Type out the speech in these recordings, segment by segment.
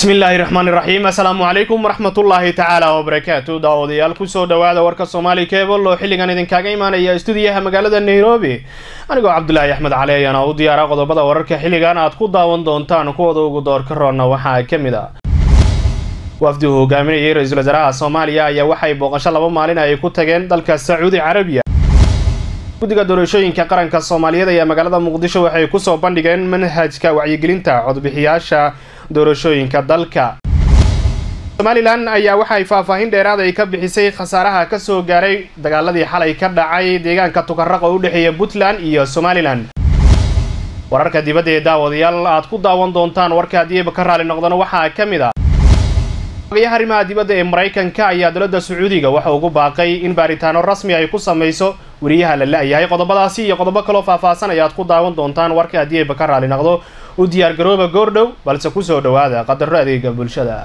bismi illaahi raxmaan iraxiim assalaamu calaykum waraxmatullaahi tacaala wabarakaatu daawadayaal kusoo dhawaada warka soomaali keebol oo xilligan idinkaaga imaanaya stuudiyaha magaalada nairobi anigoo cabdulaahi axmed cali ayaana u diyaara qodobada wararka xilligan aad ku daawan doontaan kuwada ugu doorka roonna waxaa ka mid a wafdi uu hogaaminayay ra-iisul wasaaraha soomaaliya ayaa waxay booqasho laba maalin ay ku tageen dalka sacuudi carabiya guddiga doorashooyinka qaranka soomaaliyeed ayaa magaalada muqdisho waxay kusoo bandhigeen manhajka wacyigelinta codbixiyaasha doorashooyinka dalka somalilan ayaa waxay faahfaahin dheeraad ay ka bixisay khasaaraha kasoo gaaray dagaaladii xalay ka dhacay deegaanka tukaraq oo u dhexeeya puntland iyo somalilan wararka dibadda ee daawadayaal aad ku daawan doontaan warka haddiiba ka raali noqdana waxaa ka mid ah ogayaha arrimaha dibadda ee maraykanka ayaa dowladda sacuudiga waxa ugu baaqay in baaritaano rasmi ay ku samayso weriyaha la la-yahay qodobadaasi iyo qodobo kaloo faahfaahsan ayaad ku daawan doontaan warka haddii ayba ka raali noqdo u diyaargarooba goordhow balse kusoo dhowaada qadaro adeega bulshada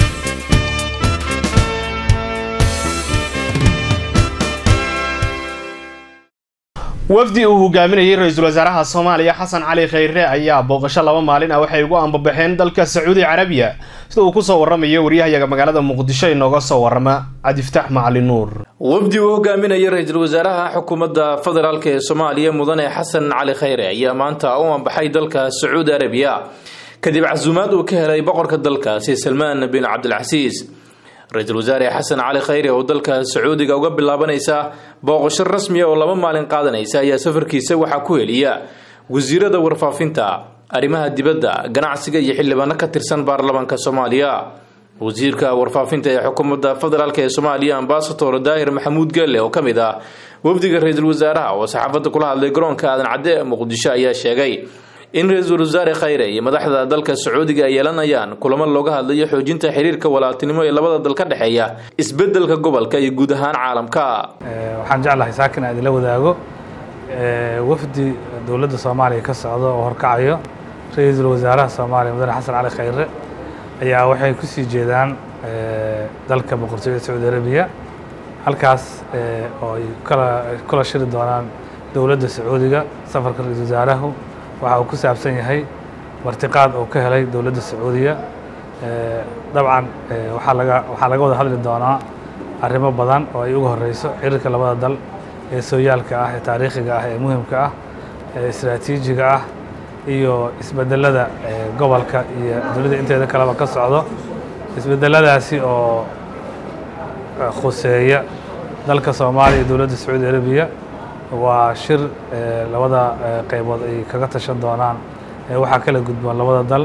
wafdi uu hogaaminayay ra-iisul wasaaraha soomaaliya xasan cali khayre ayaa booqasho laba maalin ah waxay ugu ambabaxeen dalka sacuudi carabiya sida uu kusoo waramayo waryahayaga magaalada muqdisho inooga soo warama cabdiftaax macali nuur wafdi uu hogaaminayay ra-iisul wasaaraha xukuumadda federaalk ee soomaaliya mudane xasan cali khayre ayaa maanta u ambaxay dalka sacuudi arabiya kadib casuumaad uu ka helay boqorka dalkaasi salmaan bin cabdilcasiis ra-iisul wasaare xasan cali khayre oo dalka sacuudiga uga bilaabanaysa booqasho rasmiya oo laba maalin qaadanaysa ayaa safarkiisa waxaa ku heliya wasiirada warfaafinta arrimaha dibadda ganacsiga iyo xildhibaano ka tirsan baarlamaanka soomaaliya wasiirka warfaafinta ee xukuumadda federaalk ee soomaaliya ambasador daahir maxamuud geelle oo ka mid ah wafdiga ra-iisul wasaaraha oo saxaafadda kula hadlay garoonka aadan cadde ee muqdisho ayaa sheegay in ra-iisul wasaare khayre iyo madaxda dalka sacuudiga ay yeelanayaan kulamo looga hadlayo xoojinta xiriirka walaaltinimo ee labada dal ka dhexeeya isbedelka gobolka iyo guud ahaan caalamka waxaan jeclahay saakin aan idinla wadaago wafdi dowladda soomaaliya ka socda oo horkacayo ra-iisul wasaaraha soomaaliya mudane xasan cali khayre ayaa waxay kusii jeedaan dalka boqortooyada sacuudi arabiya halkaas oo ay kula shiri doonaan dowladda sacuudiga safarka ra-iisul wasaarahu waxa uu ku saabsan yahay martiqaad oo ka helay dowladda sacuudiya dabcan waxaa laga waxaa laga wada hadli doonaa arrimo badan oo ay uga horeyso xiriirka labada dal ee sooyaalka ah ee taariikhiga ah ee muhimka ah ee istraatiijiga ah iyo isbedelada gobolka iyo dowladda inteeda kaleba ka socdo isbedeladaasi oo khuseeya dalka soomaaliya iyo dowladda sacuudi arabiya waa shir labada qaybood ay kaga tashan doonaan waxaa kala gudboon labada dal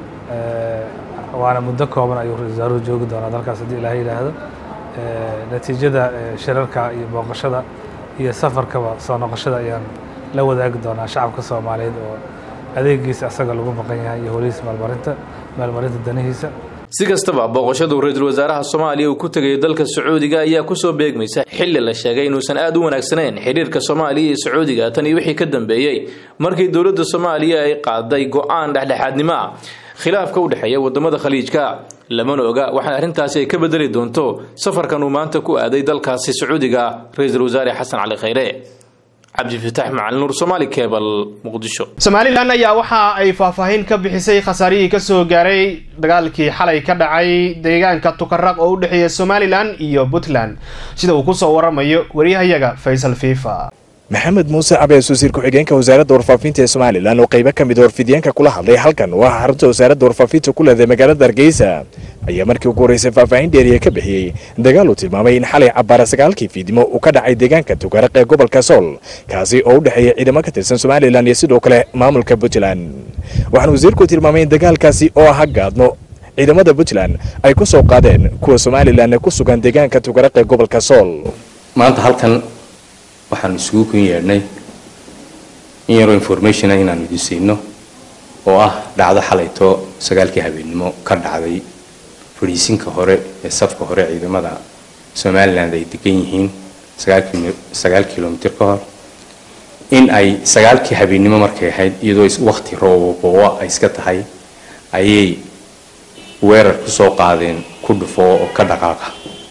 waana muddo kooban ayuu ra-isul wasaaruhu joogi doonaa dalkaas haddii ilaah yidhaahdo natiijada shirarka iyo booqashada iyo safarkaba soo noqoshada ayaan la wadaagi doonaa shacabka soomaaliyeed oo adeegiisa asaga lagu maqan yahay iyo holihiisa maalmarinta maalmarinta danihiisa si kastaba booqashadu ra-iisul wasaaraha soomaaliya uu ku tegay dalka sacuudiga ayaa kusoo beegmaysa xilli la sheegay inuusan aad u wanaagsanayn xiriirka soomaaliya iyo sacuudiga tan iyo wixii ka dambeeyey markii dowladda soomaaliya ay qaaday go-aan dhexdhexaadnimo ah khilaafka u dhexeeya wadamada khaliijka lamana oga waxaa arrintaasi ay ka bedeli doonto safarkan uu maanta ku aaday dalkaasi sacuudiga ra-iisul wasaare xasan cali khayre cabdifitaax macalin nuur somaali kebal muqdisho somalilan ayaa waxa ay faahfaahin ka bixisay khasaarihii kasoo gaaray dagaalkii xalay ka dhacay deegaanka tukaraq oo u dhexeeya somalilan iyo puntland sida uu kusoo waramayo waryahayaga faysal fifa maxamed muuse cabees wasiir ku-xigeenka wasaaradda warfaafinta ee somalilan oo qaybo ka mid warfidyaenka kula hadlay halkan waa xarunta wasaaradda warfaafinta ku leedahay magaalada hargeysa ayaa markii ugu horreysay faahfaahin dheeriya ka bixiyey dagaal uu tilmaamay in xalay cabbaara sagaalkii fiidnimo uu ka dhacay deegaanka tukaraq ee gobolka sool kaasi oo u dhexeeya ciidamo ka tirsan somalilan iyo sidoo kale maamulka puntland waxaana wasiirku tilmaamay in dagaalkaasi oo aha gaadmo ciidamada puntland ay ku soo qaadeen kuwa somalilan ee ku sugan deegaanka tukaraq ee gobolka sool maanta halkan waxaan isugu kun yeedhnay in yaroo informationa inaan idin siino oo ah dhacdo xalayto sagaalkii habeennimo ka dhacday fadhiisinka hore ee safka hore ciidamada somalilan ay degan yihiin sagaal kilomitr ka hor in ay sagaalkii habeennimo markay ahayd iyadoo wakti roobobooa ay iska tahay ayay weerar kusoo qaadeen ku dhufo oo ka dhaqaaqa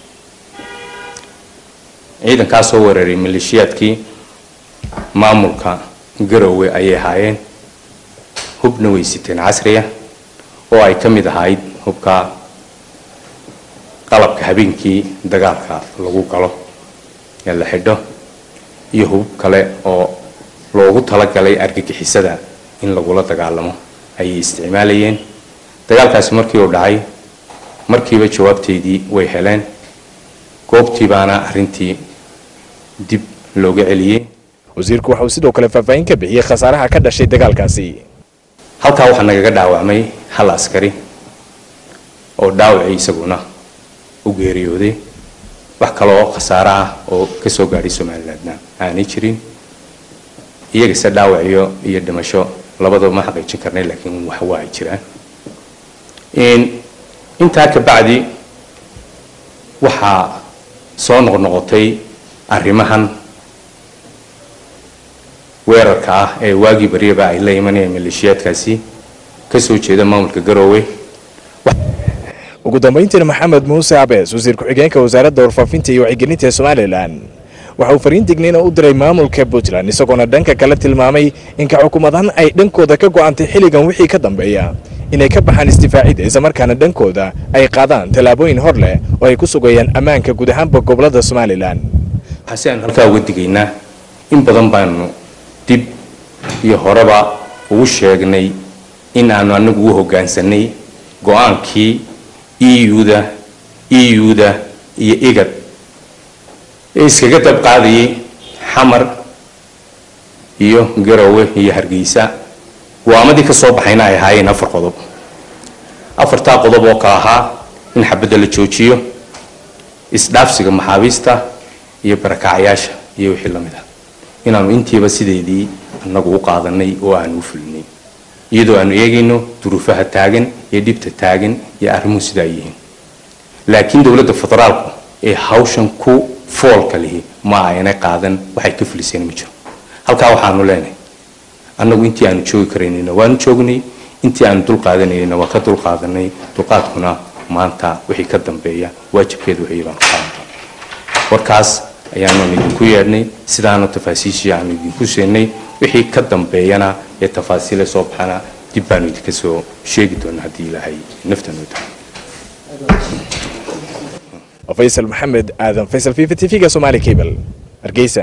ciidankaa soo weeraray maleeshiyaadkii maamulka garowe ayay ahaayeen hubna way siteen casriya oo ay ka mid ahayd hubka qalabka habeenkii dagaalka lagu galo ee la xidho iyo hubub kale oo loogu talagalay argagixisada in lagula dagaalamo ayay isticmaalayeen dagaalkaasi markii uu dhacay markiiba jawaabteydii way heleen goobtii baana arrintii dib looga celiyey wasiirku waxa uu sidoo kale faahfaahin ka bixiyey khasaaraha ka dhashay dagaalkaasi halkaa waxaa nagaga dhaawacmay hal askari oo dhaawacii isaguna u geeriyooday wax kaloo khasaare ah oo ka soo gaadhay somalilandna aanay jirin iyagase dhaawaciyo iyo dhimasho labadaba ma xaqiijin karnay laakiin wax waa ay jiraan intaa ka bacdi waxaa soo noqnoqotay arrimahan weerarka ah ee waagii baryaba ay la imanayaan maleeshiyaadkaasi ka soo jeeda maamulka garoowe ugu dambayntiina maxamed muuse cabees wasiir ku-xigeenka wasaaradda warfaafinta iyo wacyigelinta ee somalilan waxa uu fariin digniina u diray maamulka puntland isagoona dhanka kale tilmaamay inka xukuumadahan ay dhankooda ka go'antay xilligan wixii ka dambeeya inay ka baxaan isdifaacida islamarkaana dhankooda ay qaadaan tallaabooyin hor leh oo ay ku sugayaan ammaanka guud ahaanba gobolada somalilan waxaase aanu halkaa uga digaynaa in badan baanu dib iyo horeba ugu sheegnay in aanu anagu u hoggaansanay go-aankii euda euda iyo igad ee iskaga dab qaadayay xamar iyo garowe iyo hargeysa go-aamadii ka soo baxayna ay ahaayeen afar qodob afartaa qodob oo ka ahaa in xabadda la joojiyo isdhaafsiga maxaabiista iyo barakacyaasha iyo wixii la mid ah inaanu intiiba sideedii annagu u qaadanay oo aanu u fulinay iyadoo aanu eegayno duruufaha taagan iyo dhibta taagan iyo arrimuhu sidaa yihiin laakiin dowladda federaalku ee hawshan ku foolka lihi ma aynay qaadan waxay ka fuliseen ma jiro halkaa waxaanu leenahay annagu intii aanu joogi karaynayna waanu joognay intii aanu dulqaadanayna waa ka dulqaadanay dulqaadkuna maanta wixii ka dambeeya waajibkeedu wixii baanu qaadan doonaa warkaas ayaanu idinku yeedhnay sidaanu tafaasiishii aanu idinku seenay wixii ka dambeeyana ee tafaasiile soo baxana dib baanu idinka soo sheegi doonaa haddii ilaahay naftanoo tahay faysal maxamed aadan faysal v v t v-ga somaali cable hargeysa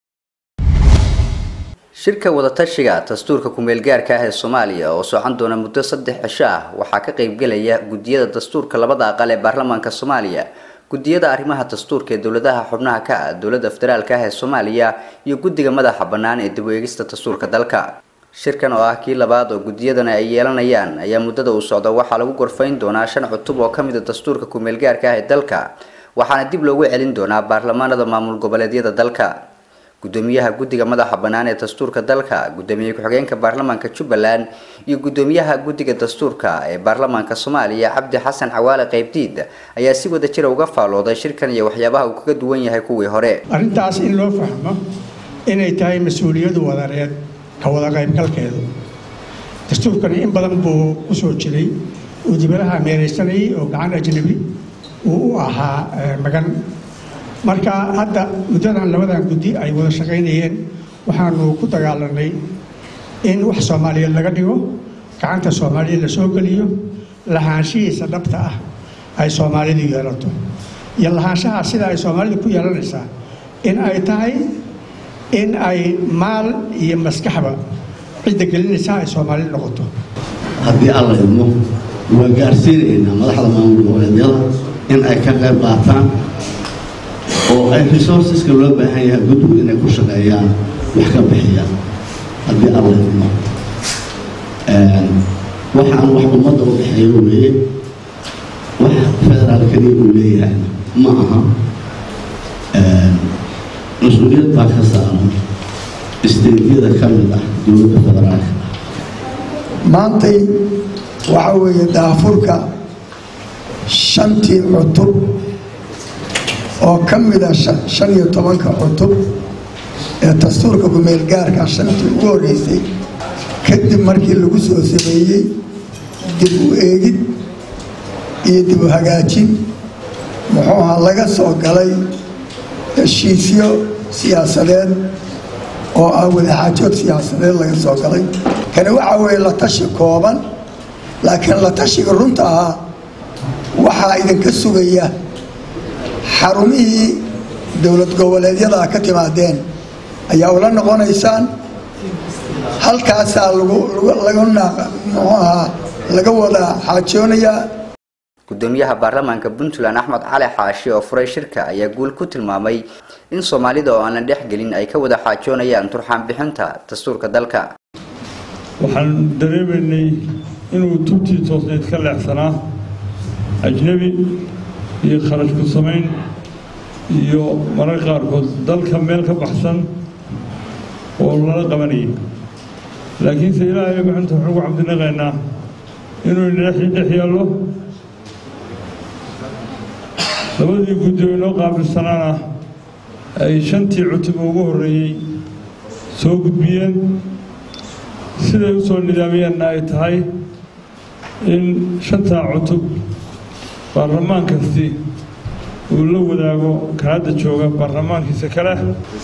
shirka wadatashiga dastuurka ku-meelgaarka ah ee soomaaliya oo socon doona muddo saddex cisho ah waxaa ka qaybgelaya gudiyada dastuurka labada aqal ee baarlamaanka soomaaliya gudiyada arrimaha dastuurka ee dowladaha xubnaha ka ah dowladda federaalka ah ee soomaaliya iyo guddiga madaxa bannaan ee dib u eegista dastuurka dalka shirkan oo ah kii labaad oo gudiyadana ay yeelanayaan ayaa muddada uu socda waxaa lagu gorfayn doonaa shan cutub oo ka mid a dastuurka ku-meelgaarka ah ee dalka waxaana dib loogu celin doonaa baarlamaanada maamul goboleedyada dalka gudoomiyaha guddiga madaxa bannaan ee dastuurka dalka gudoomiye ku-xigeenka baarlamaanka jubbaland iyo gudoomiyaha guddiga dastuurka ee baarlamaanka soomaaliya cabdi xasan cawaale qaybdiid ayaa si wada jira uga faalooday shirkan iyo waxyaabaha uu kaga duwan yahay kuwii hore arrintaas in loo fahmo inay tahay mas-uuliyadu wadareed ka wada qaybgalkeedu dastuurkani in badan buu u soo jiray uu dibadaha meeraysanayay oo gacan ajnabi uu u ahaa magan marka hadda muddadan labadan guddi ay wada shaqaynayeen waxaanu ku dagaalanay in wax soomaaliyeed laga dhigo gacanta soomaaliya la soo geliyo lahaanshihiisa dhabta ah ay soomaalidu yeelato iyo lahaanshaha sida ay soomaalidu ku yeelanaysaa in ay tahay in ay maal iyo maskaxba cidda gelinaysaa ay soomaali noqoto haddii alla idmo waa gaarsiinaynaa madaxda maamul goboleedyada in ay ka qayb qaataan oo ay resourceska loo baahan yahay guddigu inay ku shaqeeyaan wax ka bixiyaan haddii alla idmo waxaan wax ummadda u dhexeeyo weeye wax federaal keliya uu leeyahayna ma aha mas-uuliyad baa ka saaran isteediyada ka mid ah dowladda federaalka maantay waxa weeye daafurka shantii cutub oo ka mida shan iyo tobanka cutub ee dastuurka ku-meelgaarka shantii ugu horreysay kadib markii lagu soo sameeyey dib u eegid iyo dib u hagaajin muxuu ahaa laga soo galay heshiisyo siyaasadeed oo ah wadaxaajood siyaasadeed laga soo galay kani waxa weeye la tashi kooban laakiin la tashiga runta ahaa waxaa idinka sugaya xarumihii dowlad goboleedyada ka timaadeen ayaa ula noqonaysaan halkaasaa muxuu ahaa laga wada xaajoonayaa gudoomiyaha baarlamaanka puntland axmed cali xaashi oo furay shirka ayaa guul ku tilmaamay in soomaalida oo aan la dhex gelin ay ka wada xaajoonayaan turxaan bixinta dastuurka dalka waxaan dareemaynay inuu tubtii toosnayd ka leexsanaa ajnebi iyo kharash ku samayn iyo mararka qaarkood dalka meel ka baxsan oo lala qabanayay laakiinse ilaahay maxanta waxaan ugu cabdinaqaynaa inuu dhex yaallo labadii guddi oo inoo qaabilsanaana ay shantii cutub ugu horreeyey soo gudbiyeen siday u soo nidaamiyeenna ay tahay in shantaa cutub baarlamaan kasti uu la wadaago ka hadda jooga baarlamaankiisa kale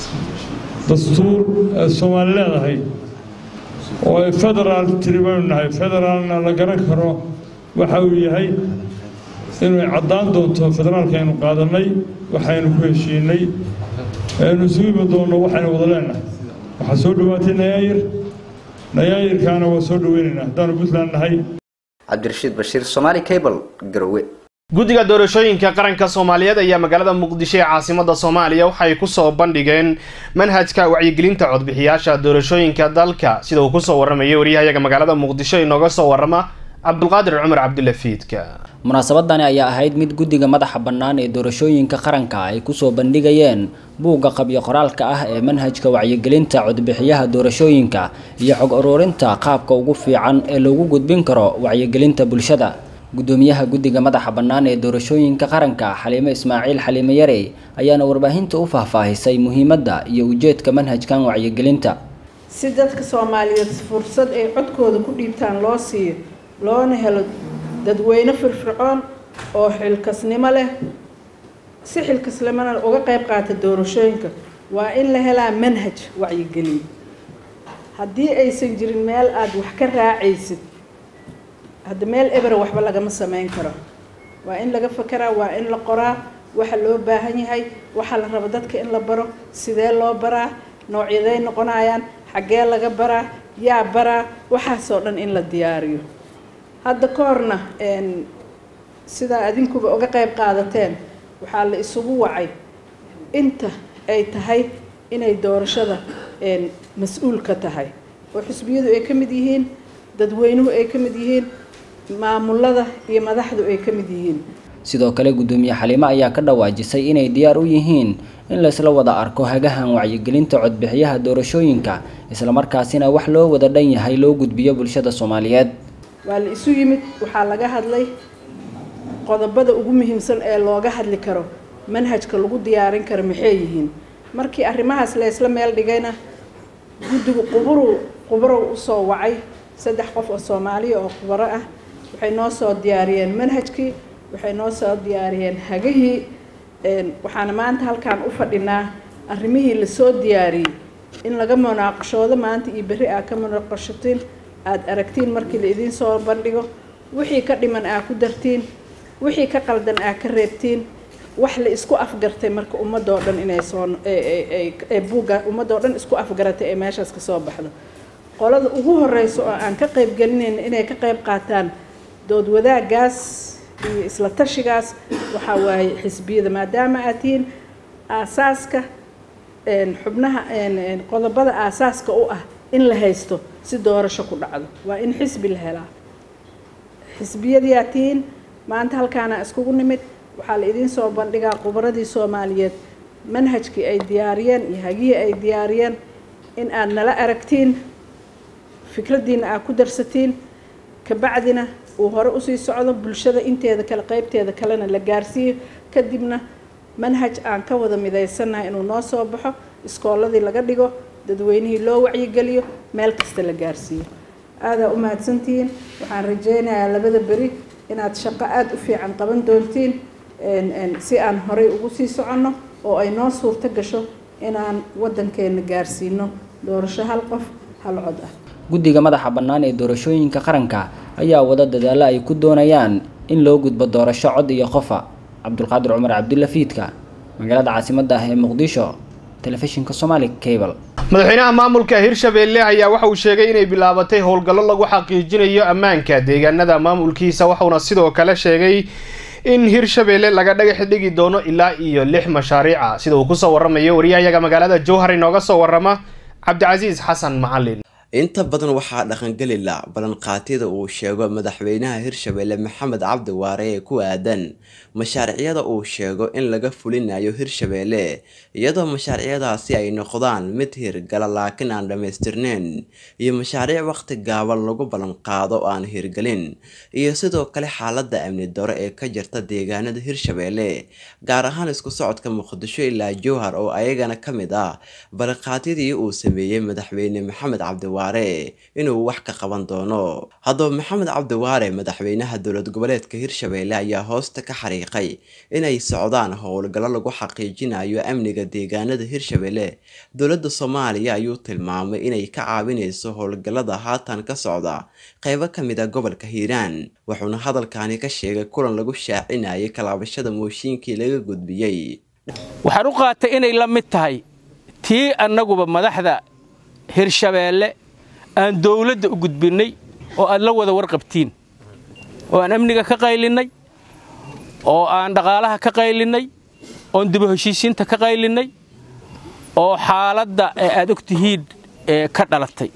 dastuur ay soomaali leedahay oo ay federaal tiri baynu nahay federaalna la garan karo waxa uu yahay inay caddaan doonto federaalka aynu qaadannay waxaynu ku heshiinay aynu isugu imi doonno waxaynu wada leenahay waxaa soo dhowaatay nayaayir nayaayirkaana waa soo dhoweynaynaa haddaanu puntland nahay cabdirashiid bashiir somaali cable garowe guddiga doorashooyinka qaranka soomaaliyeed ayaa magaalada muqdisho ee caasimada soomaaliya waxay kusoo bandhigeen manhajka wacyigelinta codbixiyaasha doorashooyinka dalka sida uu kusoo waramayay waryahayaga magaalada muqdisho inooga soo warama cabdulqaadir cumar cabdulla fiidka munaasabadani ayaa ahayd mid guddiga madaxa bannaan ee doorashooyinka qaranka ay kusoo bandhigayeen buugga qabyo qoraalka ah ee manhajka wacyigelinta codbixiyaha doorashooyinka iyo xog ururinta qaabka ugu fiican ee loogu gudbin karo wacyigelinta bulshada gudoomiyaha guddiga madaxa bannaan ee doorashooyinka qaranka xaliime ismaaciil xaliime yarey ayaana warbaahinta u faahfaahisay muhiimadda iyo ujeedka manhajkan wacyigelinta si dadka soomaaliyeed fursad ay codkooda ku dhiibtaan loo siiyo loona helo dadweyne firfircoon oo xilkasnimo leh si xilkasnimona uga qayb qaata doorashooyinka waa in la helaa manhaj wacyigelin haddii aysan jirin meel aada wax ka raacaysid hadda meel ebera waxba lagama sameyn karo waa in laga fakeraa waa in la qoraa waxa loo baahan yahay waxaa la rabo dadka in la baro sidee loo baraa noocyaday noqonayaan xaggee laga baraa yaa baraa waxaasoo dhan in la diyaariyo hadda ka horna sidaa adinkuba uga qayb qaadateen waxaa la isugu wacay inta ay tahay inay doorashada mas-uul ka tahay oo xisbiyadu ay ka mid yihiin dadweynuhu ay ka mid yihiin maamulada iyo madaxdu ay ka mid yihiin sidoo kale gudoomiye xaliime ayaa ka dhawaajisay inay diyaar u yihiin in laysla wada arko hagahan wacyigelinta codbixiyaha doorashooyinka islamarkaasina wax loo wada dhan yahay loo gudbiyo bulshada soomaaliyeed waa la isu yimid waxaa laga hadlay qodobada ugu muhiimsan ee looga hadli karo manhajka lagu diyaarin karo maxay yihiin markii arrimahaas laysla meel dhigayna guddigu quburu quburow usoo wacay saddex qof oo soomaaliya oo khubaro ah waxay noo soo diyaariyeen manhajkii waxay noo soo diyaariyeen hagihii waxaana maanta halkaan u fadhinaa arrimihii lasoo diyaariyey in laga munaaqashoodo maanta iyo berri aa ka munaaqashatiin aada aragtiin markii la idiin soo bandhigo wixii ka dhiman aa ku dartiin wixii ka qaldan aa ka reebtiin wax la isku afgartay marka ummadoo dhan inay soo ee buugga ummadoo dhan isku afgaratay ee meeshaas ka soo baxdo qolada ugu horeysa oo aan ka qayb gelinayna inay ka qayb qaataan dood wadaagaas iyo isla tashigaas waxaa waaye xisbiyada maadaama aad tihiin aasaaska xubnaha qodobada aasaaska u ah in la haysto si doorasho ku dhacdo waa in xisbi la helaa xisbiyadiyaa tihiin maanta halkaana iskugu nimid waxaa la idiin soo bandhigaa khubaradii soomaaliyeed manhajkii ay diyaariyeen iyo hagihii ay diyaariyeen in aad nala aragtiin fikraddiina aad ku darsatiin kabacdina uu hore usii socdo bulshada inteeda kale qeybteeda kalena la gaarsiiyo kadibna manhaj aan ka wada midaysannahay inuu noo soo baxo iskooladii laga dhigo dadweynihii loo wacyigeliyo meel kasta la gaarsiiyo aadaa u mahadsantihiin waxaan rajaynayaa labada beri inaad shaqo aada u fiican qaban doontiin si aan horey ugu sii soconno oo ay noo suurto gasho inaan waddankeena gaarsiino doorasho hal qof hal cod ah guddiga madaxa bannaan ee doorashooyinka qaranka ayaa wada dadaalo ay ku doonayaan in loo gudbo doorasho cod iyo qofa cabdulqaadir cumar cabdulla fiidka magaalada caasimadda ah ee muqdisho telefishinka somali cable madaxweynaha maamulka hirshabeelle ayaa waxa uu sheegay inay bilaabatay howlgallo lagu xaqiijinayo ammaanka deegaanada maamulkiisa waxauna sidoo kale sheegay in hirshabeelle laga dhagax dhigi doono ilaa iyo lix mashaariica sida uu kusoo waramayo wariyahayaga magaalada jowhar inooga soo warama cabdicasiis xasan macalin inta badan waxaa dhaqangelila ballanqaatyada uu sheego madaxweynaha hirshabeelle maxamed cabdi waare ee ku aadan mashaaricyada uu sheego in laga fulinayo hirshabeelle iyadoo mashaaricyadaasi ay noqdaan mid hirgala laakiin aan dhammaystirneyn iyo mashaariic waqti gaaban lagu ballanqaado aan hirgelin iyo sidoo kale xaalada amni daro ee ka jirta deegaanada hirshabeelle gaar ahaan isku socodka muqdisho ilaa jowhar oo ayagana ka mid ah ballanqaadyadii uu sameeyey madaxweyne maxamed cabdi inuu wax ka qaban doono haddaba maxamed cabdiwaare madaxweynaha dowlad goboleedka hirshabeelle ayaa hoosta ka xariiqay inay socdaan howlgallo lagu xaqiijinayo amniga deegaanada hirshabeelle dowladda soomaaliya ayuu tilmaamay inay ka caawinayso howlgallada haatan ka socda qeybo ka mid a gobolka hiiraan wuxuuna hadalkani ka sheegay kulan lagu shaacinayay kalaabashada mooshiinkii laga gudbiyey waxaan u qaatay inay la mid tahay tii annaguba madaxda hirshabeelle aan dawladda u gudbinnay oo aad la wada warqabtiin oo aan amniga ka qaylinnay oo aan dhaqaalaha ka qaylinnay oon dibu heshiisiinta ka qaylinnay oo xaaladda ee aad og tihiin ee ka dhalatay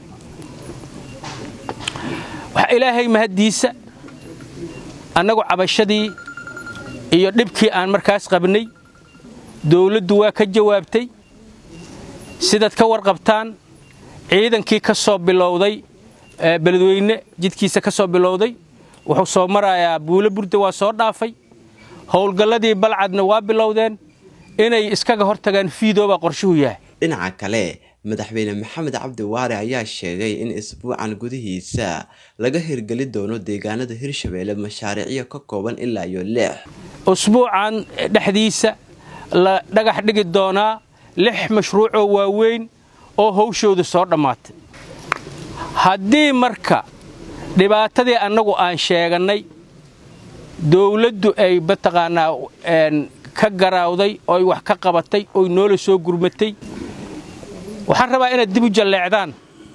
waxa ilaahay mahaddiisa annagu cabashadii iyo dhibkii aan markaas qabnay dawladdu waa ka jawaabtay sidaad ka warqabtaan ciidankii ka soo bilowday beledweyne jidkiisa ka soo bilowday wuxuu soo marayaa buulo burda waa soo dhaafay howlgalladii balcadna waa bilowdeen inay iskaga hortagaan fiidoobaa qorshuhu yahay dhinaca kale madaxweyne maxamed cabdi waare ayaa sheegay in isbuucan gudihiisa laga hirgeli doono deegaanada hirshabeelle mashaariicyo ka kooban ilaa iyo lix usbuucan dhexdiisa la dhagax dhigi doonaa lix mashruucoo waaweyn oo hawshoodu soo dhammaatay haddii marka dhibaatadii annagu aan sheegannay dawladdu ay mataqaanaa ka garaawday ooy wax ka qabatay oy noola soo gurmatay waxaan rabaa inaad dib u jalleecdaan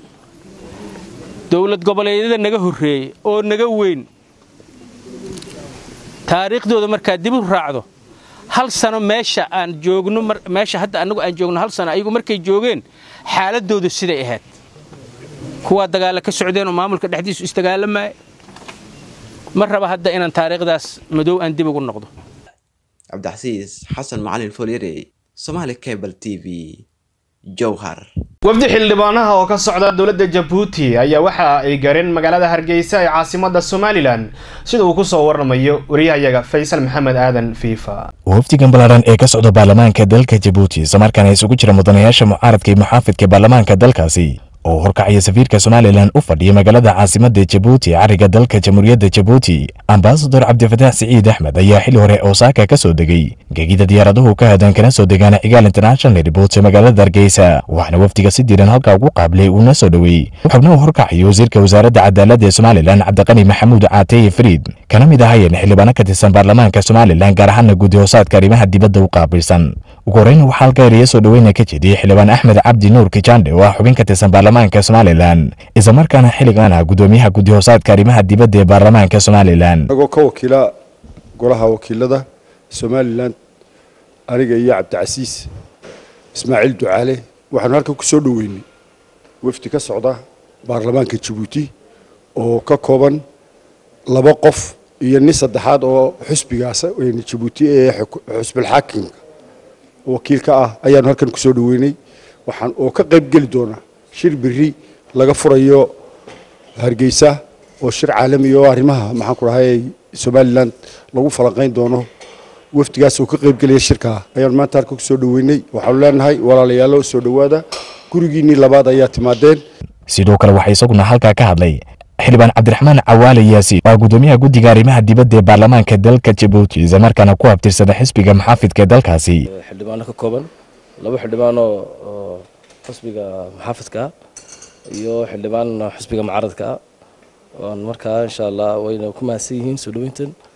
dawlad goboleedyada naga horreeyey oo naga weyn taariikhdooda markaad dib u raacdo hal sano meesha aan joogno meesha hadda annagu aan joogno hal sano ayagu markay joogeen xaaladoodu siday ahayd kuwaa dagaalla ka socdeen oo maamulka dhexdiisu isdagaalamaya ma raba hadda inaan taariikhdaas madow aan dib ugu noqdo cabdixasiis xasan macalin folyare somaali cable t v jowhar wafdi xildhibaanaha oo ka socda dowladda jabuuti ayaa waxa ay gareen magaalada hargeysa ee caasimada somalilan sida uu kusoo waramayo wariyahayaga faysal maxamed aadan fiifa wafdigan ballaaran ee ka socda baarlamaanka dalka jabuuti islamarkaana isugu jira mudanayaasha mucaaradka iyo muxaafidka baarlamaanka dalkaasi oo horkacaya safiirka somalilan u fadhiya magaalada caasimada jabuuti cariga dalka jamhuuriyadda jabuuti ambasador cabdifataax siciid axmed ayaa xili hore osaaka ka soo degay gegida diyaaraduhu ka hadan kana soo degaana cigaal international airport ee magaalada hargeysa waxaana wafdiga si diiran halkaa ugu qaabilay uuna soo dhoweey xubnaha horkacaya wasiirka wasaaradda cadaaladda ee somalilan cabdiqani maxamuud caateye fariid kana mid ahayeen xildhibaano ka tirsan baarlamaanka somalilan gaar ahaana guddi hoosaadka arrimaha dibadda u qaabilsan ugu horreyn waxaa halka ereya soo dhoweyna ka jediyey xildhibaan axmed cabdi nuur kijande oo ah xubin ka tirsan baarlamaanka somalilan islamarkaana xilligan ah guddoomiyaha guddi hoosaadka arrimaha dibadda ee baarlamaanka somalilan anagoo ka wakiila golaha wakiilada somalilan aniga iyo cabdicasiis ismaaciil ducaale waxaanu halkan ku soo dhoweynay wafdi ka socda baarlamaanka jabuuti oo ka kooban laba qof iyo nin saddexaad oo xusbigaas jabuuti ee xusbilxaakimka wakiilka ah ayaanu halkan kusoo dhoweynay waxaan oo ka qayb geli doonaa shir biri laga furayo hargeysa oo shir caalami oo arrimaha maxaan ku dhahay somalilan lagu falanqayn doono wafdigaas oo ka qayb gelaya shirkaa ayaanu maanta halkan kusoo dhoweynay waxaanu leenahay walaalayaalo soo dhowaada gurigiinnii labaad ayaa timaadeen sidoo kale waxaa isaguna halkaa ka hadlay xildhibaan cabdiraxmaan cawaale yaasiin waa guddoomiyaha guddiga arrimaha dibadda ee baarlamaanka dalka jabuuti islamarkaana ku abtirsada xisbiga muxaafidka dalkaasi xildhibaano ka kooban laba xildhibaan oo xisbiga muxaafidka ah iyo xildhibaan xisbiga mucaaradka ah oon markaa insha allah wayna ku mahadsan yihiin soo dhoweyntan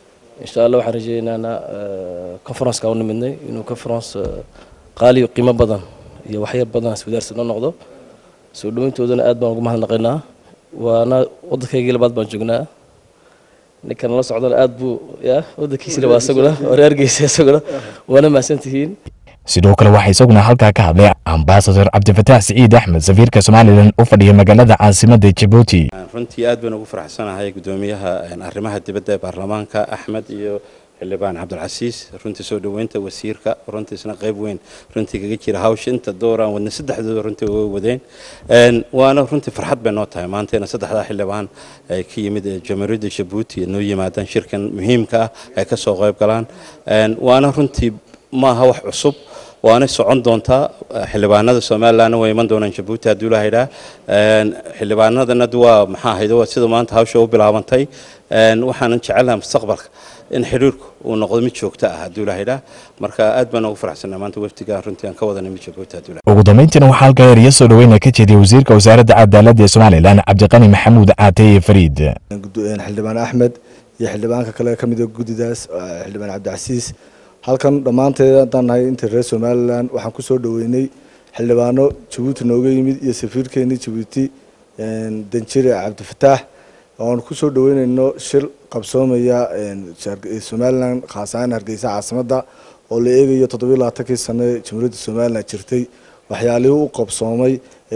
insha allah waxaan rajeynaynaa conferenceka u nimidnay inuu conference qaaliyo qiimo badan iyo waxyar badan iswadaarsi noo noqdo soo dhaweyntoodana aad baan ugu mahadnaqaynaa waana waddankaygii labaad baan joognaa ninkan la socdana aad buu ya waddankiisina waa isaguna wareergeysa isaguna waana mahadsantihiin sidoo kale waxaa isaguna halkaa ka hadlay ambasador cabdifataax siciid axmed safiirka somalilan u fadhiya magaalada caasimadda jabuuti runtii aad baan ugu faraxsanahay gudoomiyaha arrimaha dibadda ee baarlamaanka axmed iyo xildhibaan cabdilcasiis runtii soo dhoweynta wasiirka runtiisna qayb weyn runtii kaga jira hawsha inta dooraan wadna saddexdooda runtii way wadeen waana runtii farxad bay noo tahay maanta ina saddexdaa xildhibaan ay ka yimid jamhuuriyadda jabuuti noo yimaadaan shirkan muhiimka ah ay ka soo qayb galaan waana runtii maaha wax cusub waana socon doontaa xildhibaanada somalilandna way iman doonaan jabuuti hadduu la haydhaa xildhibaanadana waa maxaa ahayd waa sida maanta hawsha u bilaabantay waxaanan jecelnaha mustaqbalka in xiriirku uu noqdo mid joogto ah hadduu la haydhaa marka aad baan ugu faraxsanaa maanta wafdigaan runtii aan ka wada nimid jabuuti hadduu ugu dambeyntiina waxaa halkaa eriya soo dhoweyna ka jeediyay wasiirka wasaaradda cadaaladda ee somalilan cabdiqani maxamuud caateye fariid xildhibaan axmed iyo xildhibaanka kale ka mida guddidaas xildhibaan cabdicasiis halkan dhammaanteed haddaan nahay inta reer somalilan waxaan ku soo dhoweynay xildhibaano jabuuti nooga yimid iyo safiirkeenii jabuuti danjire cabdifataax oan ku soo dhoweynayno shir qabsoomaya somalilan khaas ahaan hargeysa caasimadda oo la eegayo toddobiyo labaatankii sano ee jamhuuriyadda somalilan jirtay waxyaalihii u qabsoomay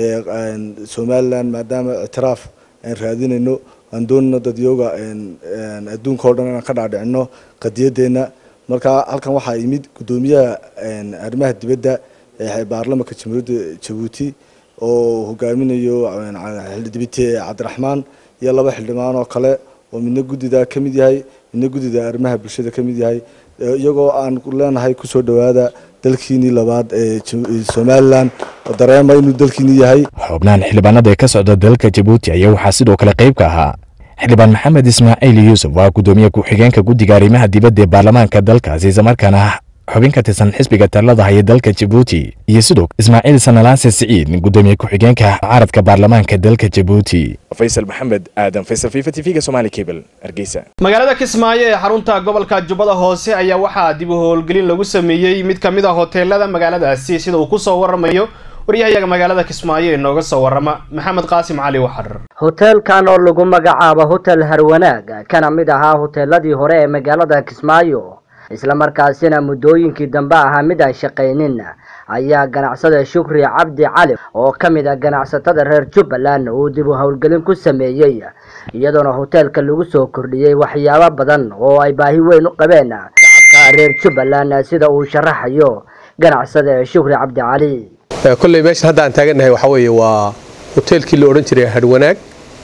somalilan maadaama ictiraaf aan raadinayno aan doonayno dadyooga adduunka oo dhan inaan ka dhaadhicino qadiyadeenna marka halkan waxaa yimid guddoomiyaha arrimaha dibadda ee baarlamanka jamhuuriyadda jabuuti oo hogaaminayo dibite cabdiraxmaan iyo laba xildhibaan oo kale oo midna guddidaa ka mid yahay midna guddida arrimaha bulshada ka mid yahay iyagoo aan leenahay kusoo dhowaada dalkiinii labaad ee somalilan oo dareema inuu dalkiinii yahay xubnahan xildhibaanada ee ka socda dalka jabuuti ayaa waxaa sidoo kale qayb ka ahaa xildhibaan maxamed ismaaciil yuusuf waa guddoomiye ku-xigeenka guddiga arrimaha dibadda ee baarlamaanka dalkaasi islamarkaana xubin ka tirsan xisbiga talada haya dalka jabuuti iyo sidoo ismaaciil sanalaase siciid guddoomiye ku-xigeenka mucaaradka baarlamaanka dalka jabuuti faysal maxamed aadan faysal fifa t v-ga somali cable hargeysa magaalada kismaayo ee xarunta gobolka jubbada hoose ayaa waxaa dib u howlgelin lagu sameeyey mid ka mid a hoteelada magaaladaasi sida uu ku soo waramayo waryahayaga magaalada kismaayo ee nooga soo warama maxamed qaasim cali waxar hoteelkan oo lagu magacaabo hotel harwanaag kana mid ahaa hoteeladii hore ee magaalada kismaayo islamarkaasina muddooyinkii dambe ahaa mid aan shaqaynin ayaa ganacsada shukri cabdi cali oo ka mid ah ganacsatada reer jubbaland uu dib u howlgelin ku sameeyey iyadoona hoteelka lagu soo kordhiyey waxyaabo badan oo ay baahi weyn u qabeen shacabka reer jubbaland sida uu sharaxayo ganacsada shukri cabdi cali kolley meeshan hadda aan taagannahay waxaa weeye waa hoteelkii la odhan jiray hadhwanaag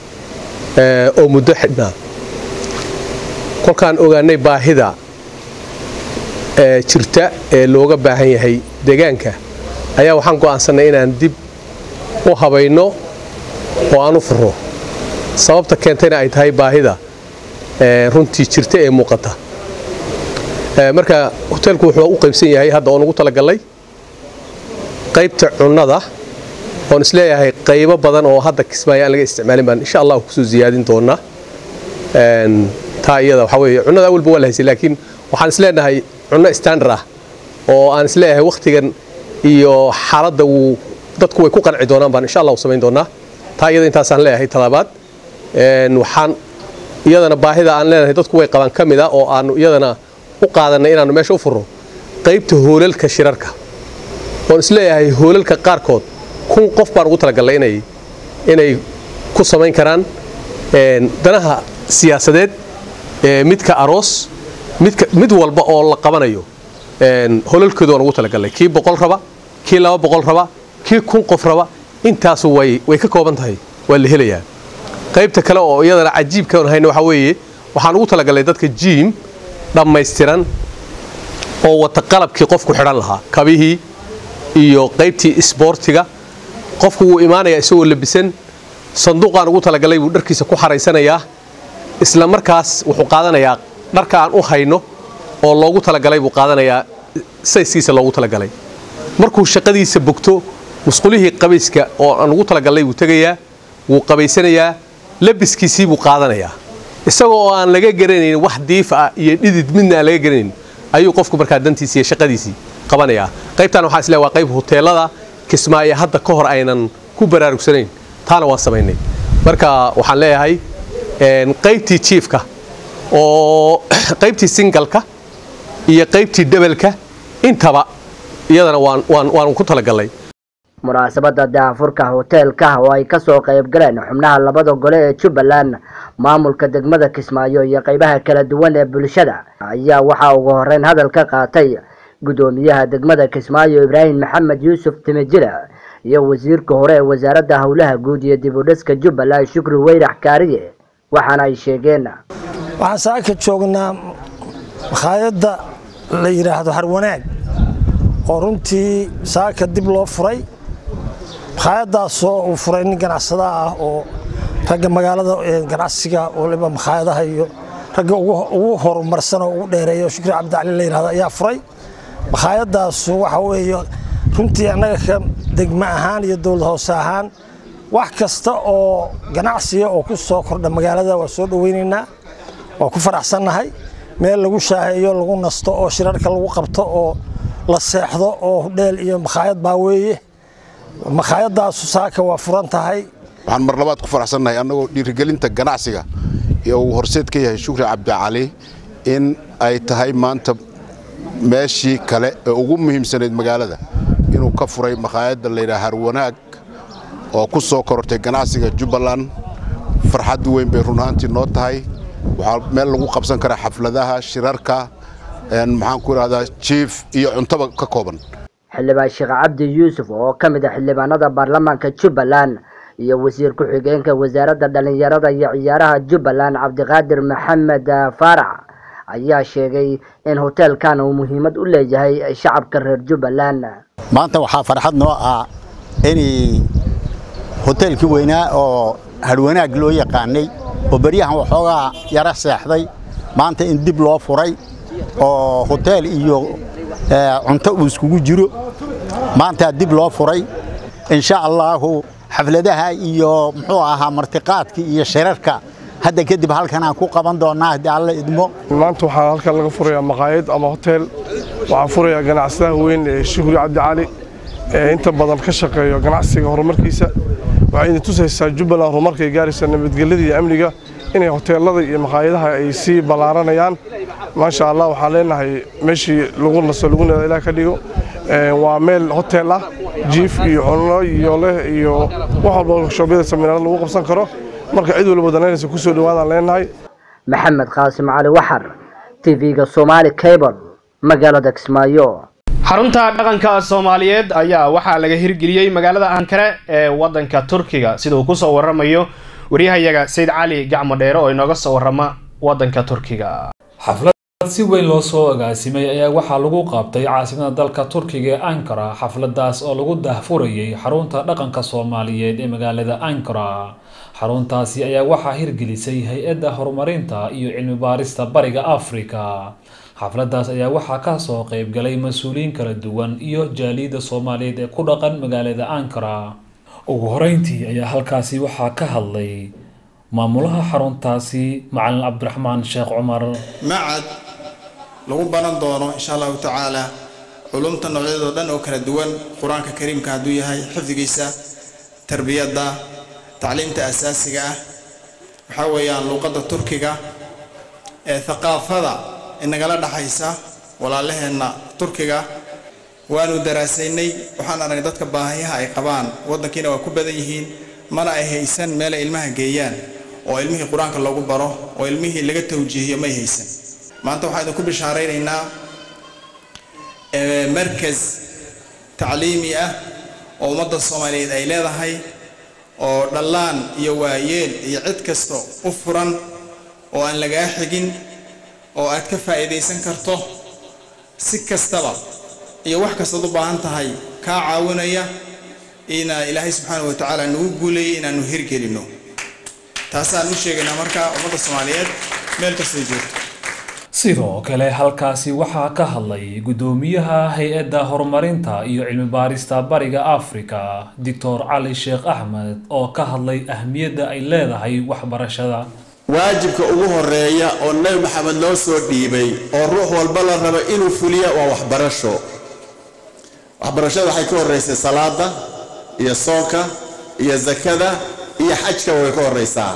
oo muddo xidhnaa kolkaan ogaanay baahida jirta ee looga baahan yahay deegaanka ayaa waxaan go'aansannay inaan dib u habayno oo aan u furo sababta keentayna ay tahay baahida runtii jirta ee muuqata marka hoteelku wuxuu u qaybsan yahay hadda oon ugu talagallay qaybta cunnada oon isleeyahay qaybo badan oo hadda kismaayo aan laga isticmaalin baan insha allah kusoo ziyaadin doonaa taa iyada waxaa weeye cunnada awalba waa la haysay laakiin waxaan isleenahay cunno standard ah oo aan isleeyahay wakhtigan iyo xaaladda wuu dadku way ku qanci doonaan baan insha allah u samayn doonaa taa iyada intaasaan leeyahay talabaad waxaan iyadana baahida aan leenahay dadku way qabaan ka mid a oo aanu iyadana u qaadanay inaanu meesha u furro qaybta hoolalka shirarka oon isleeyahay hoolalka qaarkood kun qof baan ugu talagallay inay inay ku samayn karaan danaha siyaasadeed midka aroos midka mid walba oo la qabanayo holalkooda waan ugu talagallay kii boqol raba kii laba boqol raba kii kun qof raba intaasu way way ka kooban tahay waa la helayaa qaybta kale oo iyadana cajiibka aan hayno waxaa weeye waxaan ugu talagallay dadka jiim dhammaystiran oo wata qalabkii qofku xidhan lahaa kabihii iyo qaybtii isboortiga qofku wuu imaanayaa isagoo labisan sanduuqaan ugu talagalay buu dharkiisa ku xaraysanayaa isla markaas wuxuu qaadanayaa dharka aan u hayno oo loogu talagalay buu qaadanayaa sayskiisa loogu talagalay markuu shaqadiisa bogto musqulihii qabayska oo aan ugu talagalay buu tegayaa wuu qabaysanayaa labiskiisii buu qaadanayaa isagoo oo aan laga garanayn wax diif ah iyo dhidid midna aan laga garanayn ayuu qofku markaa dantiisii iyo shaqadiisii qabanayaa qaybtan waxaa isleeyahay waa qayb hoteelada kismaayo hadda ka hor aynan ku baraarugsanayn taana waan samaynay marka waxaan leeyahay qaybtii jiifka oo qaybtii singalka iyo qaybtii debelka intaba iyadana waan waan waan ku talagalnay munaasabada daahfurka hoteelka oo ay kasoo qayb galeen xubnaha labada gole ee jubbaland maamulka degmada kismaayo iyo qaybaha kala duwan ee bulshada ayaa waxaa ugu horeyn hadal ka qaatay gudoomiyaha degmada kismaayo ibraahim maxamed yuusuf timijile iyo wasiirka hore ee wasaaradda howlaha guud iyo dib u dhiska jubbaland shukri weyrax kaariye waxaana ay sheegeen waxaan saaka joognaa makhaayadda la yidhaahdo harwanaag oo runtii saaka dib loo furay makhaayadaasoo uu furay nin ganacsada ah oo ragga magaalada ganacsiga waliba makhaayadaha iyo ragga ugu horumarsan oo ugu dheereeya shukri cabdicali la yidhahdo ayaa furay makhaayadaasu waxa weeye runtii annaga ka degmo ahaan iyo dowlad hoose ahaan wax kasta oo ganacsiga oo ku soo kordha magaalada waa soo dhoweynaynaa waa ku faraxsannahay meel lagu shaaheeyo lagu nasto oo shirarka lagu qabto oo la seexdo oo hudheel iyo makhaayad baa weeye makhaayadaasu saaka waa furan tahay waxaan mar labaad ku faraxsannahay annagoo dhiirigelinta ganacsiga iyo uu horseed ka yahay shukri cabdicali in ay tahay maanta meeshii kale ee ugu muhiimsanayd magaalada inuu ka furay makhaayadda layidhaha harwanaag oo ku soo korortay ganacsiga jubbaland farxad weyn bay run ahaantii noo tahay waxaa meel lagu qabsan karaa xafladaha shirarka maxaan ku idhahdaa jiif iyo cuntaba ka kooban xildhibaan sheekh cabdi yuusuf oo ka mid ah xildhibaanada baarlamaanka jubbaland iyo wasiir ku-xigeenka wasaaradda dhallinyarada iyo ciyaaraha jubbaland cabdiqaadir maxamed faarax ayaa sheegay in hoteelkan uu muhiimad u leeyahay shacabka reer jubbaland maanta waxaa farxad noo ah inay hoteelkii weynaa oo harwanaag loo yaqaanay oo beryahan waxoogaa yara seexday maanta in dib loo furay oo hoteel iyo cunto uu iskugu jiro maantaa dib loo furay insha allaahu xafladaha iyo muxuu ahaa martiqaadka iyo shirarka hadda kadib halkan aan ku qaban doonaa haddii alla idmo maanta waxaa halkan laga furayaa maqaayad ama hotel waxaan furayaa ganacsadaha weyn ee shukri cabdicali ee inta badan ka shaqeeyo ganacsiga horumarkiisa waxay idin tusaysaa jubbaland horumarkay gaaraysa nabadgelyada iyo amniga inay hoteelada iyo maqaayadaha ay sii ballaaranayaan maasha allah waxaan leenahay meeshii lagu naso lagu nada ilaah ka dhigo waa meel hotel ah jiif iyo cunno iyo leh iyo wax walba shoobyada saminaarada lagu qabsan karo marka cid walba danaynaysa kusoo dhawaadaan leenahay maxamed qaasim cali waxar tv-ga somaali cable magaalada kismaayo xarunta dhaqanka soomaaliyeed ayaa waxaa laga hirgeliyey magaalada ankare ee wadanka turkiga sida uu kusoo waramayo waryahayaga sayid cali gacmo dheere oo inooga soo warama wadanka turkiga xaflad si weyn loo soo agaasimay ayaa waxaa lagu qaabtay caasimada dalka turkiga ee ankara xafladaas oo lagu daahfurayay xarunta dhaqanka soomaaliyeed ee magaalada ankara xaruntaasi ayaa waxaa hirgelisay hay-adda horumarinta iyo cilmi baarista bariga afrika xafladaas ayaa waxaa kasoo qeybgalay mas-uuliyiin kala duwan iyo jaaliyadda soomaaliyeed ee ku dhaqan magaalada ankara ugu horeyntii ayaa halkaasi waxaa ka hadlay maamulaha xaruntaasi macalin cabdiraxmaan sheekh cumar macad lagu baran doono insha allahu tacaala culumta noocyadeedoo dhan oo kala duwan qur-aanka kariimka hadduu yahay xifdigiisa tarbiyadda tacliimta asaasiga ah waxaa weeyaan luuqadda turkiga ee thaqaafada inagala dhaxaysa walaalaheenna turkiga waanu daraasaynay waxaan aragnay dadka baahiyaha ay qabaan waddankiina waa ku badan yihiin mana ay haysan meelay ilmaha geeyaan oo ilmihii qur-aanka loogu baro oo ilmihii laga tawjiihiyo may haysan maanta waxaan idinku bishaaraynaynaa markas tacliimi ah oo ummadda soomaaliyeed ay leedahay oo dhallaan iyo waayeel iyo cid kasta u furan oo aan lagaa xigin oo aad ka faa'iidaysan karto si kastaba iyo wax kastaad u baahan tahay kaa caawinaya ina ilaahay subxaana wa tacaala nagu guuleeyay inaanu hirgelinno taasaan u sheegaynaa marka ummadda soomaaliyeed meel kastay joogto sidoo kale halkaasi waxaa ka hadlay guddoomiyaha hay-adda horumarinta iyo cilmi baarista bariga afrika doctor cali sheekh axmed oo ka hadlay ahmiyadda ay leedahay waxbarashada waajibka ugu horeeya oo nebi maxamed loo soo dhiibay oo ruux walba la rabo inuu fuliya waa waxbarasho waxbarashada waxay ka horraysay salaada iyo soonka iyo zakada iyo xajka way ka horraysaa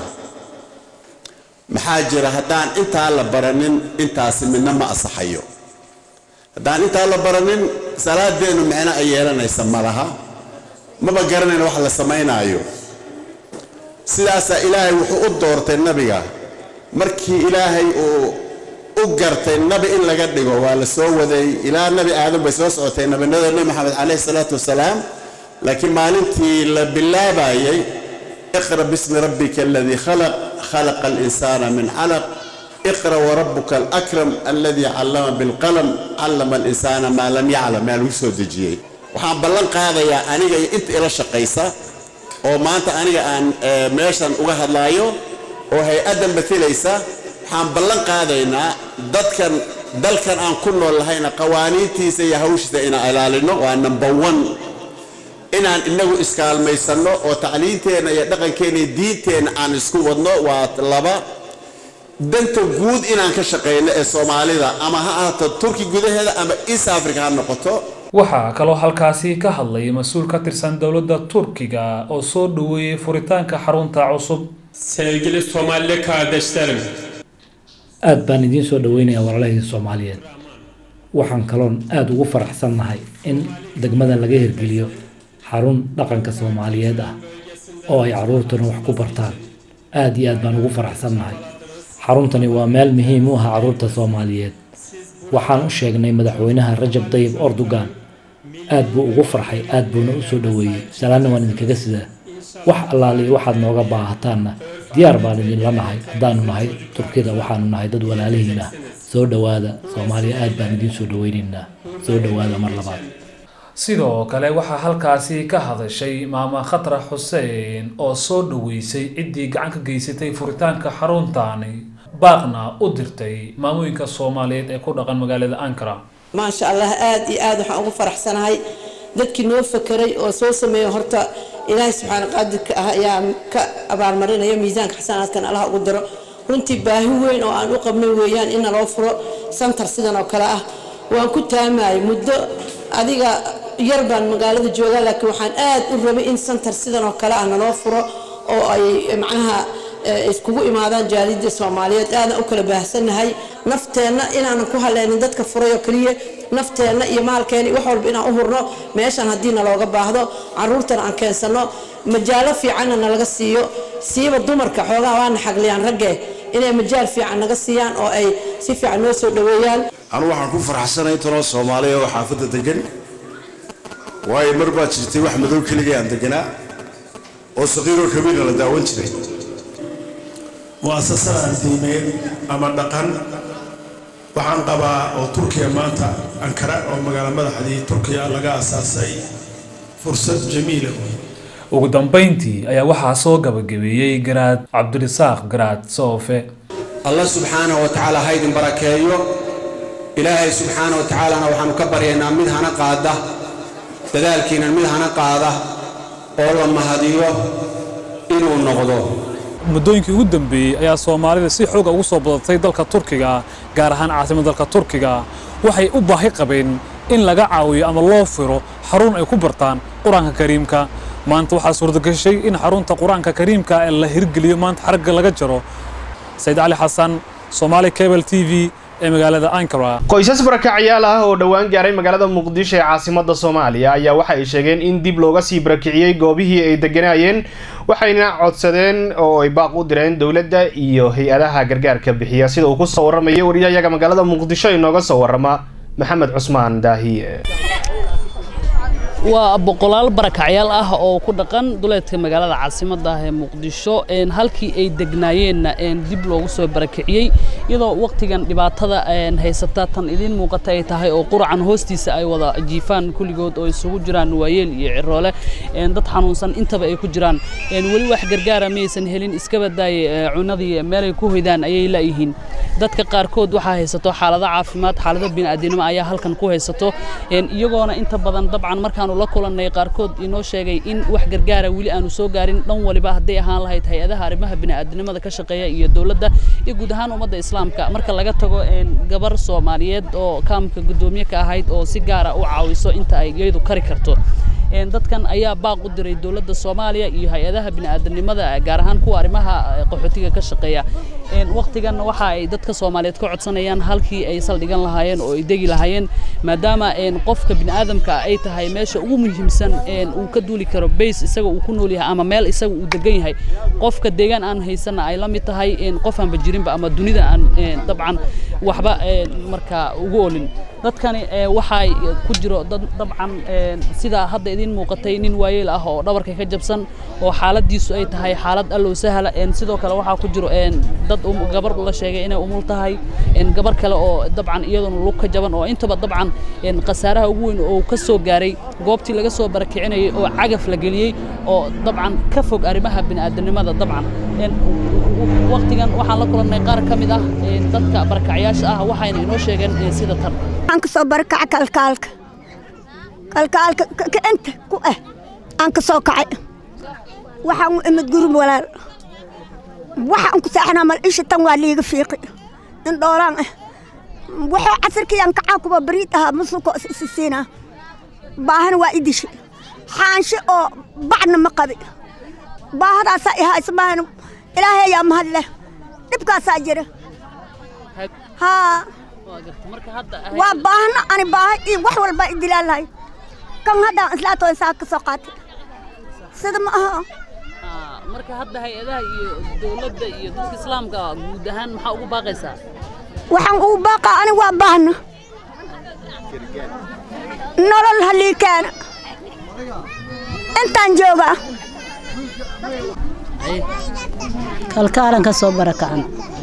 maxaa jira haddaan intaa la baranin intaasi midna ma asaxayo haddaan intaa la baranin salaadeennu micno ay yeelanaysa ma laha maba garanayna wax la samaynaayo sidaasaa ilaahay wuxuu u doortay nabiga markii ilaahay uu u gartay nabi in laga dhigo waa la soo waday ilaa nabi aadam bay soo socotay nabinada nebi maxamed caleyhi salaatu wasalaam laakiin maalintii la bilaabayay iqra bismi rabbika aladii khalaq khalaqa alinsana min calaq iqra warabuka alakram aladii callama bilqalam callama alinsana maa lam yaclam maa lagu soo dejiyey waxaan ballan qaadayaa aniga iyo inta ila shaqaysa oo maanta aniga aan meeshan uga hadlaayo oo hay-addan matalaysa waxaan ballan qaadaynaa dadkan dalkan aan ku nool lahayna qawaaniintiisa iyo hawshiisa inaan ilaalino waa number one inaan inagu iskaalmaysanno oo tacliinteenna iyo dhaqankeenna iyo diinteenna aan isku wadno waa laba danta guud inaan ka shaqayno ee soomaalida ama ha ahaato turki gudaheeda ama east africa ha noqoto waxaa kaloo halkaasi ka hadlay mas-uul ka tirsan dowladda turkiga oo soo dhoweeyey furitaanka xarunta cusub Sevgili Somali kardeşlerim, aad baan idiin soo dhaweynayaa walaalahii soomaaliyeed waxaan kaloon aada ugu faraxsannahay in degmadan laga hirgeliyo xarun dhaqanka soomaaliyeed ah oo ay carruurtuna wax ku bartaan aada iyo aad baan ugu faraxsannahay xaruntani waa meel muhiim u ah carruurta soomaaliyeed waxaan u sheegnay madaxweynaha rajab dayib ordogan aad buu ugu farxay aad buuna u soo dhoweeyey salaanna waan idinkaga sidaa wax allaaliyo waxaad nooga baahataanna diyaar baan idinla nahay haddaanu nahay turkida waxaanu nahay dad walaalihiin ah soo dhowaada soomaaliya aad baan idiin soo dhoweynaynaa soo dhowaada mar labaad sidoo kale waxaa halkaasi ka hadashay maama khatra xuseen oo soo dhoweysay ciddii gacan ka geysatay furitaanka xaruntaani baaqna u dirtay maamooyinka soomaaliyeed ee ku dhaqan magaalada ankara maasha allah aad iyo aad waxaan ugu faraxsanahay dadkii noo fakeray oo soo sameeya horta ilaahay subxaana qaadirka ah ayaa ka abaalmarinaya miisaanka xasanaadkan allah ugu daro runtii baahi weyn oo aan u qabnay weeyaan in naloo furo santar sidan oo kale ah waan ku taamayay muddo adiga yar baan magaalada joogaa laakiin waxaan aad u rabay in santar sidan oo kale ah naloo furo oo ay macnaha iskugu imaadaan jaalidda soomaaliyeed aadan u kala baahsannahay nafteenna inaanan ku haleynin dadka furay oo keliya nafteenna iyo maalkeena wax walba inaan u hurno meeshan haddii nalooga baahdo caruurtana aan keensano majaalo fiicanna nalaga siiyo siiba dumarka xoogaha waana xagliyaan ragge inay majaal fiican naga siiyaan oo ay si fiican noo soo dhoweeyaan anu waxaan ku faraxsanahay tanoo soomaaliya oo xaafadda degan waayo mar baad jirtay wax madow keligay aan deganaa oo saqiiroo kabiirna la daawan jiray mu'asasada diimeed ama dhaqan waxaan qabaa oo turkiya maanta ankara oo magaalo madaxdii turkiya laga asaasay fursad jamiila ugu dambayntii ayaa waxaa soo gabagabeeyey garaad cabdirisaaq garaad soofe allah subxaanahu wa tacaala ha idin barakeeyo ilaahay subxaanahu wa tacaalana waxaanu ka baryaynaa mid hana qaada dadaalkiinan mid hana qaada oo la mahadiyo inuu noqdo muddooyinkii ugu dambeeyey ayaa soomaalida si xooga ugu soo badatay dalka turkiga gaar ahaan caasimadda dalka turkiga waxay u baahi qabeen in laga caawiyo ama loo firo xarun ay ku bartaan qur-aanka kariimka maanta waxaa suurtagashay in xarunta qur-aanka kariimka ee la hirgeliyo maanta xaragga laga jaro sayid cali xasan soomaali cable t v ee magaalada ankara qoysas barakacyaal ah oo dhowaan gaaray magaalada muqdisho ee caasimada soomaaliya ayaa waxa ay sheegeen in dib looga sii barakiciyey goobihii ay deganayeen waxayna codsadeen oo ay baaq u direen dowladda iyo hay-adaha gargaarka bixiya sida uu ku soo warramaya wariyahayaga magaalada muqdisho inooga soo warrama maxamed cusmaan daahiye waa boqolaal barakacyaal ah oo ku dhaqan duleedka magaalada caasimadda ah ee muqdisho halkii ay degnaayeenna dib loogu soo barakiciyey iyadoo waqtigan dhibaatada haysata tan idiin muuqata ay tahay oo quracan hoostiisa ay wada jiifaan kulligood oo isugu jiraan waayeel iyo ciroole dad xanuunsan intaba ay ku jiraan weli wax gargaara maysan helin iska badaaye cunadii meelay ku hoydaan ayay laayihiin dadka qaarkood waxaa haysato xaalado caafimaad xaalado bini'aadanimo ayaa halkan ku haysato iyagoona inta badan dabcan markaanu la kulannay qaarkood inoo sheegay in wax gargaara weli aanu soo gaarin dhan waliba hadday ahaan lahayd hay-adaha arrimaha bini'aadanimada ka shaqeeya iyo dowladda iyo guud ahaan ummadda islaamka marka laga tago gabar soomaaliyeed oo kaamka guddoomiye ka ahayd oo si gaara u caawiso inta ay iyadu kari karto dadkan ayaa baaq u diray dowladda soomaaliya iyo hay-adaha bini'aadanimada gaar ahaan kuwa arrimaha qaxootiga ka shaqeeya waqtigan waxa ay dadka soomaaliyeed ka codsanayaan halkii ay saldhigan lahaayeen oo ay degi lahaayeen maadaama qofka bini'aadamka ay tahay meesha ugu muhiimsan uu ka duuli karo bays isaga uu ku nool yahay ama meel isaga uu degan yahay qofka deegaan aan haysanna ay la mid tahay qof aanba jirinba ama dunida aan dabcan waxba markaa ugu olin dadkani waxay ku jiro dad dabcan sida hadda idiin muuqatay nin waayeel ah oo dhabarka ka jabsan oo xaaladiisu ay tahay xaalad allow sahla sidoo kale waxaa ku jiro dad gabar la sheegay inay umul tahay gabar kale oo dabcan iyaduna lug ka jaban oo intaba dabcan khasaaraha ugu weyn oo ka soo gaaray goobtii laga soo barakicinayay oo cagaf la geliyey oo dabcan ka fog arrimaha bini'aadanimada dabcan waqtigan waxaan la kulannay qaar ka mid ah dadka barakacyaasha ah waxayna inoo sheegeen sida tan aan ka soo barakaca kalkaalka kalkaalka kicenta ku ah aan ka soo kacay waxaan u imid gurum walaal waxaan ku saaxanaa mal isha tan waa liiga fiiqi in dhoolaan ah wuxuu casirkiyaan kacaa kuba bariid ahaa musulka isisiinaa baahana waa idishi xaanshe oo bacna ma qabi baahadaasaa ihaysa maahana ilaahay ayaa mahad leh dhibkaasaa jira haa waa baahna ani baaha iyo wax walba idilaa lahay kan haddaan islaatooda saa ka soo qaatay sida ma aha marka hadda hay-adaha iyo dowladda iyo dadka islaamka guud ahaan maxaa ugu baaqaysaa waxaan ugu baaqaa ani waa baahna nolol halii keena intaan joogaa kalkaalan ka soo barakacan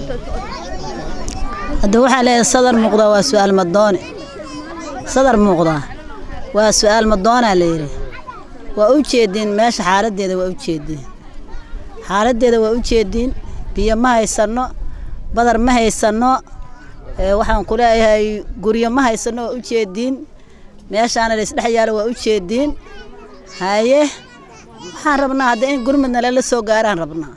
hadda waxaa leedahay sadar muuqdaa waa su'aal madoone sadar muuqdaa waa su'aal madoonaa layidhi waa u jeediin meesha xaaladdeeda waa u jeediin xaaladdeeda waa u jeediin biyo ma haysanno badar ma haysanno waxaan ku leeyahay guryo ma haysanno waa u jeediin meeshaana laysdhex yaalo waa u jeediin haye waxaan rabnaa hadda in gurmudna lala soo gaaraan rabnaa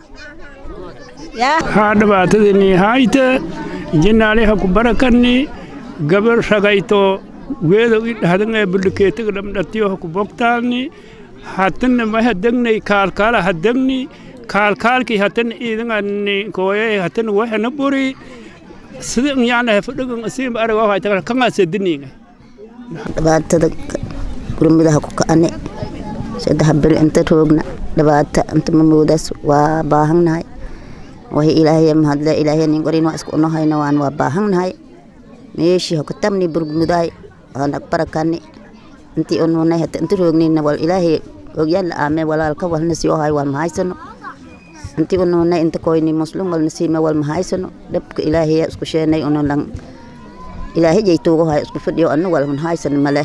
haa dhibaatadini hayte jinaaliha ku barakanni gabar ragayto weedo i dhahdangae bulikeetiga dhamdhatiyoha ku bogtaalni hatanna maha degnay kaalkaala ha degni kaalkaalki hatan iidangani kooye hatan waxana buri sida yaanaha fadhagan asiimba araga hayta kanga sediniinga dhibaatada gurmidaha ku ka'ane saddex beri inta roogna dhibaata inta mamoodaas waa baahannahay wahi ilaahay mahadle ilaahay nin qorin waa isku unohayna waan waa baahannahay meeshii hokatamni burmudaay waana barakani intii ununay hata inta roognina wal ilaahay ogyaan la aame walaalka walna sii ohay wal mahaysano intii ununay inta koyni muslim walna siime wal mahaysano dhabka ilaahay isku sheenay unulan ilaahay jaytuugu hay isku fadhiyo anu wal mahaysano male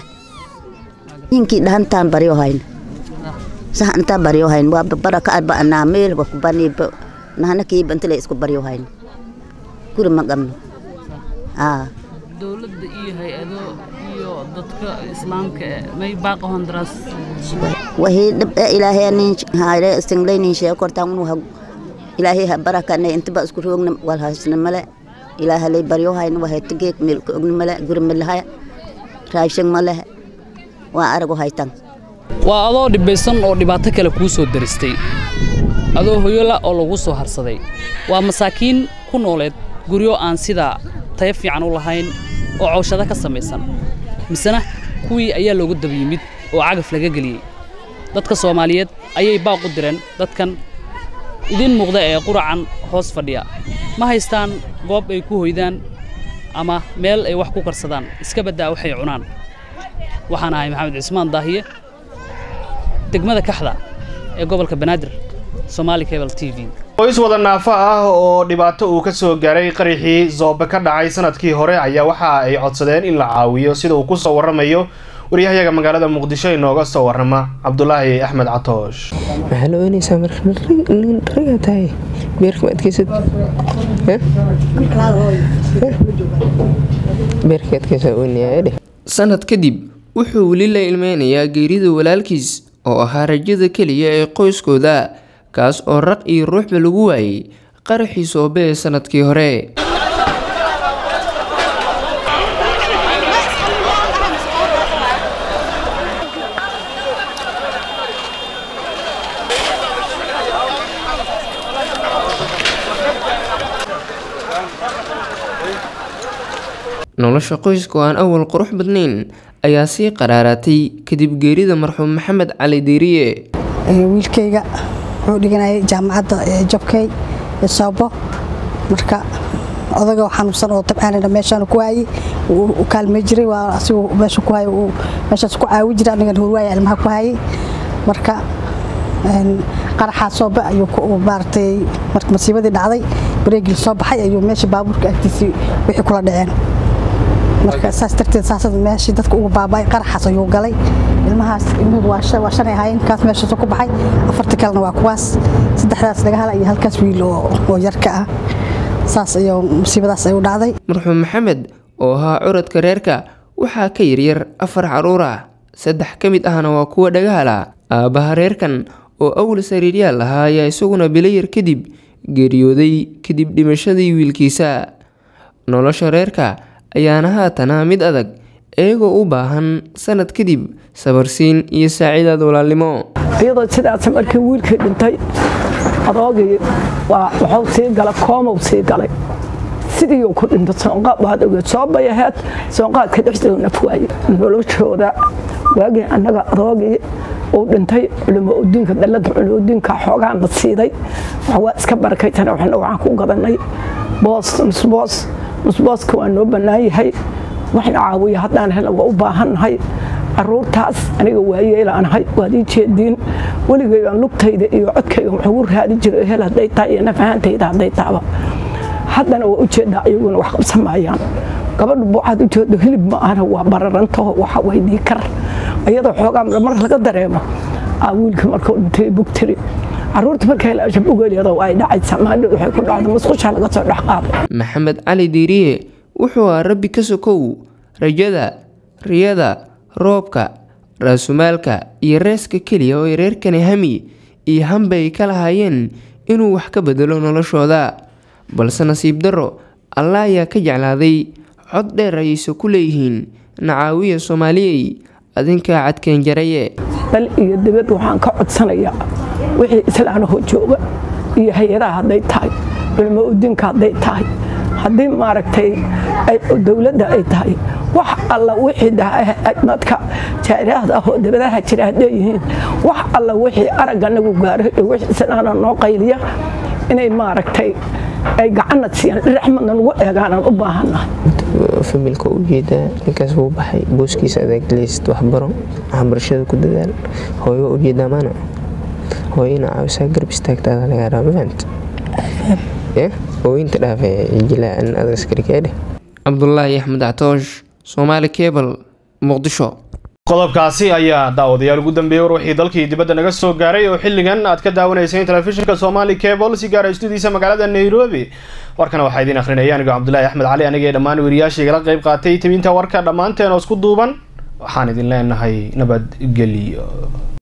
ninkii dhahantaan baryo hayna sax intaa baryo hayn waa baraka arba anaa meel wa kubaniiba nahana kiiba inta la isku baryo hayn guri ma qabno aa dowladda iyo hay-ado iyo dadka islaamka may baaqa honduraas wahii dhib ee ilaahay nin haare singlay nin shee kortaan unu ha ilaahay ha barakane intaba isku roogna wal haysna male ilaaha lay baryo hayn wahay tigeek meel ka ogna male guri malahaya raashin male waa arago haytan waa adoo dhibaysan oo dhibaato kale kuu soo daristay adoo hoyola oo lagu soo harsaday waa masaakiin ku nooleed guryo aan sidaa tayo fiican u lahayn oo cawshado ka samaysan misena kuwii ayaa loogu daba yimid oo cagaf laga geliyey dadka soomaaliyeed ayay baaq u direen dadkan idiin muuqda ee quracan hoos fadhiya ma haystaan goob ay ku hoydaan ama meel ay wax ku karsadaan iska baddaa waxay cunaan waxaan ahay maxamed cismaan daahiye degmada kaxda ee gobolka banaadir somaali cable t v qoys wada naafo ah oo dhibaato uu ka soo gaaray qaraxii zoobe ka dhacay sanadkii hore ayaa waxa ay codsadeen in la caawiyo sida uu ku soo warramayo waryahayaga magaalada muqdisho inooga soo warrama cabdulaahi axmed catoosh waxaa la oynaysaa marka ragaa tahay beerka ma adkeysad beerka adkeysaa oynayaa dheh sanad kadib wuxuu weli la ilmeynayaa geerida walaalkiis oo ahaa rajada keliya ee qoyskooda kaas oo raq iyo ruuxba lagu waayay qaraxii soobe ee sanadkii hore nolosha qoyska oo aan awal qurux badnayn ayaa sii qaraaraatay kadib geerida marxuum maxamed cali diiriye wiilkayga wuxuu dhiganayay jaamacadda jabkay ee soobo marka odaga xanuunsan oo tabcaanina meeshaan ku haayay u kaalmay jiray waa asigu meesha ku haay meeshaas ku caawi jiray anigan horwaaya ilmaha ku haayay marka qaraxaa soobe ayuu maaragtay marka masiibadii dhacday bareegii soo baxay ayuu meesha baabuurka agtiisii wixii kula dhaceen marka saas darteed saasad meeshii dadka ugu baaba'ay qaraxaas ayuu galay ilmahaas ilmuhu waa shanay ahaayeen kaas meeshaasuu ku baxay afarta kalena waa kuwaas saddexdaas laga hala iyo halkaas wiil oo yarka ah saas iyo musiibadaas ay u dhacday marxuum maxamed oo ahaa curadka reerka waxaa ka yaryar afar caruur ah saddex ka mid ahna waa kuwa dhagahala aabbaha reerkan oo awl sariiryaal ahaa ayaa isaguna bilayar kadib geeriyooday kadib dhimashadii wiilkiisa nolosha reerka ayaana haatana mid adag iyagoo u baahan sanad kadib sabarsiin iyo saacidaad walaalnimo iyadoo sidaas markii wiilkii dhintay adoogii waxuu sii galay koomow sii galay sidii uu ku dhintay soonqaad waad ogeed soo bayaheed soonqaadka dhexdeedu naf waaye noloshooda waagii annaga adoogii uu dhintay culimo udiinka dallada culimo udiinka xoogaana siiday waa iska barakaytana waxna waxaan ku gadanay boos nusboos nusbooska waa noo bannaan yahay waxna caawiya haddaan helna waa u baahannahay caruurtaas aniga waayeelaanahay waad ii jeediin weligay aan lugtayda iyo codkayga wuxugu raadi jiray hel hadday tahay iyo nafahantayda hadday taaba haddana waa ujeedaa iyaguna wax qabsamayaan gabadhu buucaad ujeedo hilib ma ahna waa bararantaho waxa weydii kar iyadoo xoogaa mar laga dareemo aa wiilka markuu dhintay bugtiri caruurta markay laashab ugeelyado ay dhacaysa maadhood waxay ku dhacda musqusha laga soo dhex qaaday maxamed cali diiriye wuxuu ahaa rabbi ka sokow rajada riyada roobka raasumaalka iyo reeska keliya oo ay reerkani hami iyo hamba ay ka lahaayeen inuu wax ka bedelo noloshooda balse nasiib darro allah ayaa ka jeclaaday cod dheer ayayse ku leeyihiin nacaawiya soomaaliyey adinkaa cadkeen jaraye dal iyo dibad waxaan ka codsanayaa wixii islaanahoo jooga iyo hay-adaha hadday tahay culimo udiinka hadday tahay haddii maaragtay dowladda ay tahay wax alla wixii dadka jaariahda ah oo dabadaha jira hadday yihiin wax alla wixii aragga nagu gaaro iyo wixii islaana noo qayliya inay maaragtay ay gacanna siiyaan dhiraxmadna nagu eegaanaan u baahannahay familka u jeedaa ninkaas wuu baxay booskiisa adeeglaysid waxbaro waxbarashada ku dadaal hooyo waa ujeedaa maana hooyo ina caawisaa garab istaagtaada lagaa raa mafahant ooyinta dhaafe jilaa in adag askarikeedhe cabdulaahi axmed catoosh soomaali cebal muqdisho qodobkaasi ayaa daawadayaal ugu dambeeyey war wixii dalkii dibadda naga soo gaaray oo xilligan aad ka daawanayseen telefishinka somali cable si gaara istudiisa magaalada nairobi warkana waxaa idiin akhrinaya anigo cabdulaahi axmed cali aniga ee dhammaan weriyaasha igala qayb qaatay tibinta warka dhammaanteen oo isku duuban waxaan idin leenahay nabadgelyo